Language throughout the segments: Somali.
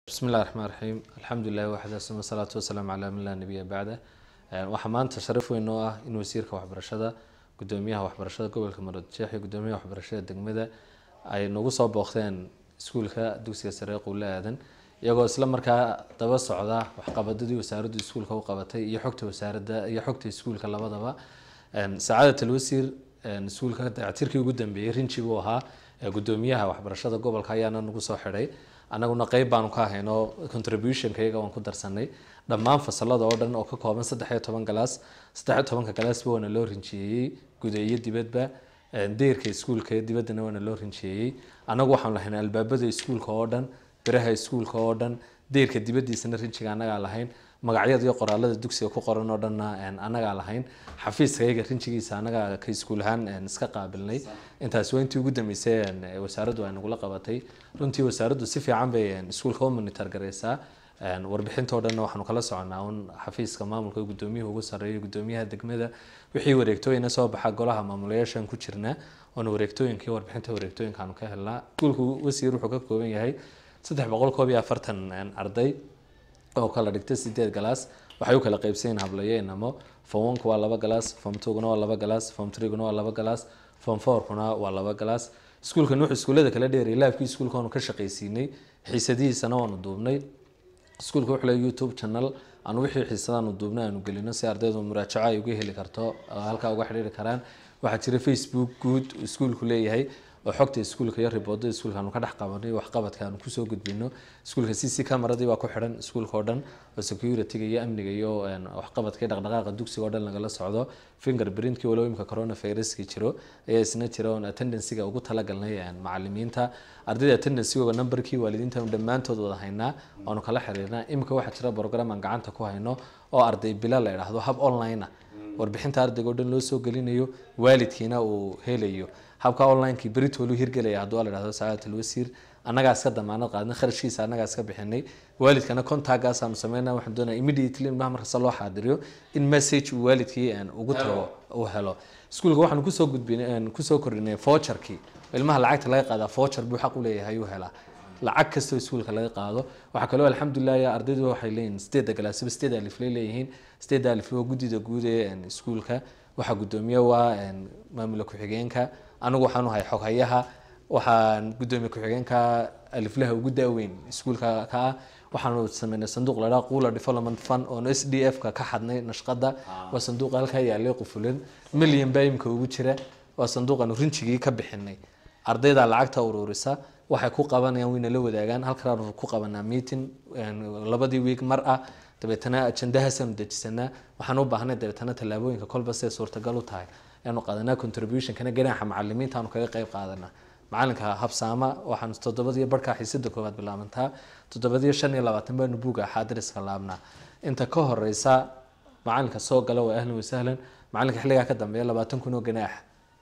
bismi illahi raxmaan raxiim alxamdulilahi waxda suma salaatu wasalaamu calaa man laa nabiya bacda waxaa maanta sharaf weyn oo ah in wasiirka waxbarashada gudoomiyaha waxbarashada gobolka maroodijeex iyo gudoomiyaha waxbarashada degmada ay nagu soo booqdeen iskuulka dugsiga sare quule aadan iyagoo isla markaa daba socda waxqabadadii wasaaraddu iskuulka u qabatay iyo xogta wasaaradda iyo xogta iskuulka labadaba sacaadat alwasiir iskuulka dayactirkii ugu dambeeyey rinji buu ahaa gudoomiyaha waxbarashada gobolka ayaana nagu soo xidhay anaguna qeyb baanu ka hayno contributionka iyaga waan ku darsanay dhammaan fasalada oo dhan oo ka kooban saddex iyo toban galaas saddex iyo tobanka galaasba waana loo rinjiyeeyey guda iyo dibadba deyrka iskuulka iyo dibaddana waana loo rinjiyeeyey anagu waxaanu lahayn albaabada iskuulka oo dhan biraha iskuulka oo dhan deyrka dibadiisana rinjiga anagaa lahayn magacyada iyo qoraalada dugsiga ku qoran oo dhanna anagaa lahayn xafiiska iyaga rinjigiisa anagaa ka iskuul ahaan iska qaabilnay intaas waa intii ugu dambeysay wasaaraddu ay nagula qabatay runtii wasaaraddu si fiican bay iskuulka u monitor gareysaa warbixintoo dhanna waxaanu kala soconaa un xafiiska maamulka gudoomiyuhu ugu sarreeya gudoomiyaha degmada wixii wareegtooyina soo baxa golaha maamulayaashan ku jirna oona wareegtooyinkii warbixinta wareegtooyinka aanu ka helnaa iskuulku wasiir wuxuu ka kooban yahay saddex boqol koob iyo afartan arday oo kala dhigtay sideed galaas waxay u kala qaybsayiin hablayo inamo form oneka waa laba galaas form twoguna waa laba galaas form threeguna waa laba galaas form fourkuna waa laba galaas iskuulkan wuxuu iskuullada kala dheerayay laabkii iskuulka waanu ka shaqaysiinay xiisadihiisana waanu duubnay iskuulka wuxuu leeyahay youtube channel aanu wixii xiisadaanu duubnay aanu gelino si ardaydu muraajaco ay uga heli karto halkaa uga xidhiiri karaan waxaa jira facebook guud iskuulku leeyahay oo xogta iskuulka iyo riboodada iskuulka aanu ka dhex qabanay waxqabadka aanu kusoo gudbino iskuulka c c camaradii baa ku xidhan iskuulka oo dhan oo securityga iyo amniga iyo waxqabadka iyo dhaqdhaqaaqa dugsiga oo dhan lagala socdo finger printkii walow imka coronaviruskii jiro ayaa isna jira oon attendancyga ugu talagalnay macalimiinta ardayda attendancygooga numberkii waalidiinta dhammaantood wada haynaa oonu kala xiriirnaa imika waxaa jira program aan gacanta ku hayno oo arday bila la idhaahdo hab online ah warbixinta ardayga o dhan loo soo gelinayo waalidkiina uu helayo habka onlinekii beritolu hirgelaya hadduu la dhahdo sacaadat alwasiir annagaa iska damaanad qaadnay kharashkiisa annagaa iska bixinay waalidkana contactgaas aanu sameynaa waxaan doonaa immediately ilmaha markasta loo xaadiriyo in message uu waalidkii ugu tago uu helo iskuulka waxaanu kusoo gudbin kusoo kordhinay voucherkii ilmaha lacagta laga qaadaa voucher buu xaq u leeyahay uu helaa lacag kastoo iskuulka laga qaado waxaa kaloo alxamdulilah ardaydu waxay leeyihiin sideedda galaasiba sideed aliflay leeyihiin sideedda alifle waa guddida guud ee iskuulka waxaa guddoomiye waa maamula ku-xigeenka anigu waxaan ahay xoghayaha waxaan gudoomiye ku-xigeenka aliflaha ugu daaweyn iskuulka ka ah waxaanu sameynay sanduuq ladhaa quula development fund oon s d f ka ka xadnay nashqada waa sanduuq halkaa yaalay qufulan milyan baa imka ugu jira waa sanduuqaanu rinjigii ka bixinay ardayda lacagta ururisa waxay ku qabanayaan wayna la wadaagaan halkanaanu ku qabanaa meeting labadii week mar ah dabeetana ajandahaasanu dejisanaa waxaan u baahnay dabeetana tallaabooyinka kolba siday suurtagal u tahay ayaanu qaadanaa contributionkana ganaaxa macalimiinta aanu kaga qayb qaadanaa macalinka habsaama waxaan toddobadiyo barhkaa xiisada koowaad bilaabantaa toddobadiyo shan iyo labaatan baanu buuga xaadiriska laabnaa inta ka horeysa macalinka soo gala waa ahlan wasahlan macalinka xilligaa ka dambeeya labaatan kun oo ganaax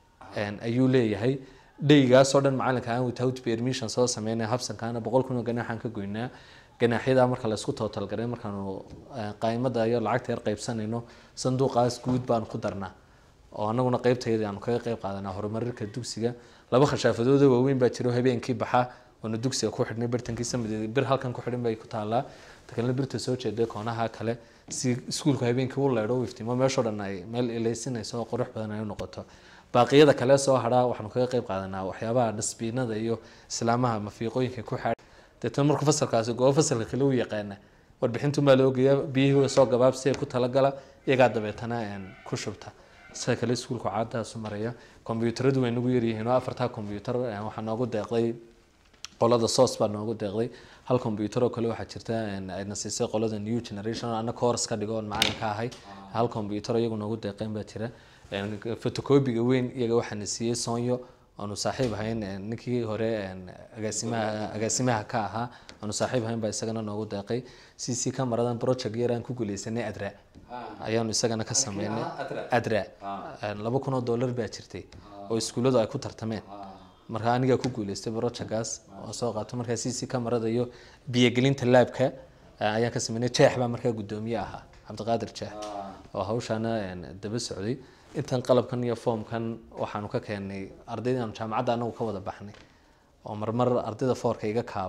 ayuu leeyahay dheygaasoo dhan macalinka aan without permission soo sameynaya habsankaana boqol kun oo ganaaxaan ka goynaa ganaaxyada marka laysku tootalgaray markaanu qaymada iyo lacagta yar qaybsanayno sanduuqaas guud baanu ku darnaa oo anaguna qeybtayda aanu kaga qeyb qaadanaa horumarinka dugsiga laba khashaafadooda waaweyn baa jiro habeenkii baxa oona dugsiga ku xidhnay birtankiisa mideed bir halkan ku xidhan bay ku taalaa takalna birta soo jeeday koonaha kale si iskuulku habeenkii u leedho u iftimo meeshoo dhan ay meel ilaysinayso oo qurux badan ay u noqoto baaqiyada kale soo hadhaa waxaanu kaga qeyb qaadanaa waxyaabaha dhasbiinada iyo islaamaha mafiiqooyinka ku xaadh deetna markuu fasalkaasi goobo fasalka kale u yaqaana warbixintumaa la ogayaa biyihii soo gabaabsi ee ku talagala iyagaa dabeetana ku shubta sida kale iskuulku caadaasu maraya kombyuutaradu way nagu yaryihiin oo afartaa kombyuutar waxaa noogu deeqday qolada soos baa noogu deeqday hal kombyuutar oo kale waxaa jirta ayna siisay qolada new generation ana course ka dhigo oon macalin ka ahay hal kombyuutar iyagu noogu deeqeen baa jira fotocopiga weyn iyaga waxaana siiyey sonyo aanu saaxiib ahayn ninkii hore agaasimaha agaasimaha ka ahaa aanu saaxiib ahayn baa isagana noogu deeqay c c camaradan project yar aan ku guuleysanay adra ayaanu isagana ka sameynay adra laba kun oo dollar baa jirtay oo iskuulladu ay ku tartameen marka anigaa ku guuleystay projectgaas oo soo qaato markaa c c camarada iyo biyogelinta laabka ayaan ka sameynay jeex baa markaa guddoomiye ahaa cabdiqaadir jeex oo hawshaana daba socday intan qalabkan iyo foomkan waxaanu ka keenay ardaydii aanu jaamacadda anagu ka wada baxnay oo marmar ardayda foorka iga kaaba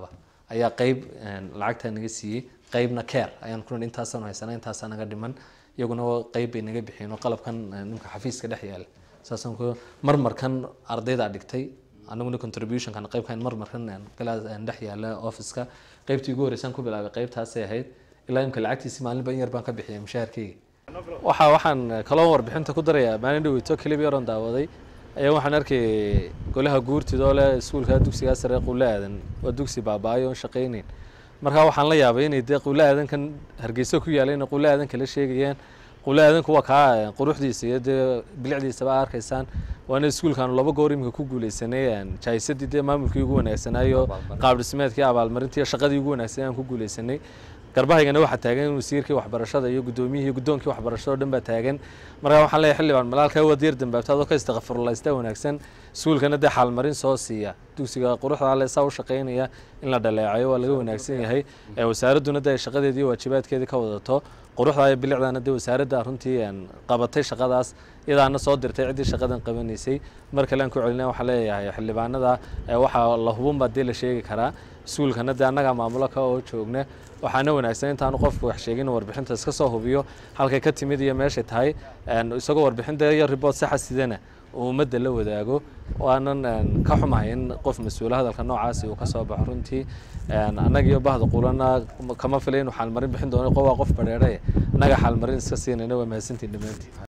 ayaa qeyb lacagta naga siiyey qeybna care ayaan ku nihi intaasaan haysana intaasaa naga dhiman iyaguna qeyb bay naga bixiyeen oo qalabkan nimka xafiiska dhex yaala saasaan ku marmarkan ardayda dhigtay anaguna contributionkan qeybkan marmarkan dhex yaala officeka qeybtii ugu horeysaan ku bilaabay qeybtaasay ahayd ilaa imka lacagtiisi maalinba in yar baan ka bixiyay mushaharkeyga waxa waxaan kaloo warbixinta ku darayaa maalin dhaweyto clip yaroon daawaday ayaa waxaan arkay golaha guurtidoo leh iskuulka dugsigaa sare quulle aadan waa dugsi baaba-ay oon shaqayneyn markaa waxaan la yaabay inay dee quulle aadankan hargeysa ku yaalay inay quulle aadan kala sheegayaan quulle aadanku waa kaa quruxdiisa iyo dee bilicdiisaba arkaysaan waana iskuulkaanu laba goor iminka ku guuleysanay jaahisadii dee maamulkii ugu wanaagsanaayo qaab dhismeedkii abaalmarintii shaqadii ugu wanaagsanay aan ku guuleysanay garbahaygana waxaa taagan wasiirkii waxbarashada iyo gudoomiyihii guddoonkii waxbarashada o dhan baa taagan markaa waxaan leeyahay xildhibaan malaalka waad yar dambaabta adoo ka istakfurlaysta wanaagsan iskuulkana dee xaalmarin soo siiya dugsiga quruxda ale saa u shaqaynaya in la dhaleecayo waa laga wanaagsan yahay wasaaradduna dee ay shaqadeedii waajibaadkeedii ka wadato quruxda iyo bilicdana dee wasaaradda runtii qabatay shaqadaas iyadaana soo dirtay ciddii shaqadan qabanaysay mar kale aan ku celina waxaan leeyahay xildhibaanada waxaa la hubun baa dee la sheegi karaa iskuulkana dee annagaa maamulo ka oo joogna waxaana wanaagsan intaanu qofku wax sheegin warbixinta iska soo hubiyo halkay ka timid iyo meeshay tahay isagoo warbixinta iyo ribort saxa sidana uu ummadda la wadaago waanan ka xumahay in qof mas-uula hadalka noocaasi uu kasoo baxo runtii annaga iyo bahda qulana kama filay inuu xaalmarin bixin doono waa qof badheedhe annaga xaalmarin iska siinayna waa mahadsantiin dhammaantiin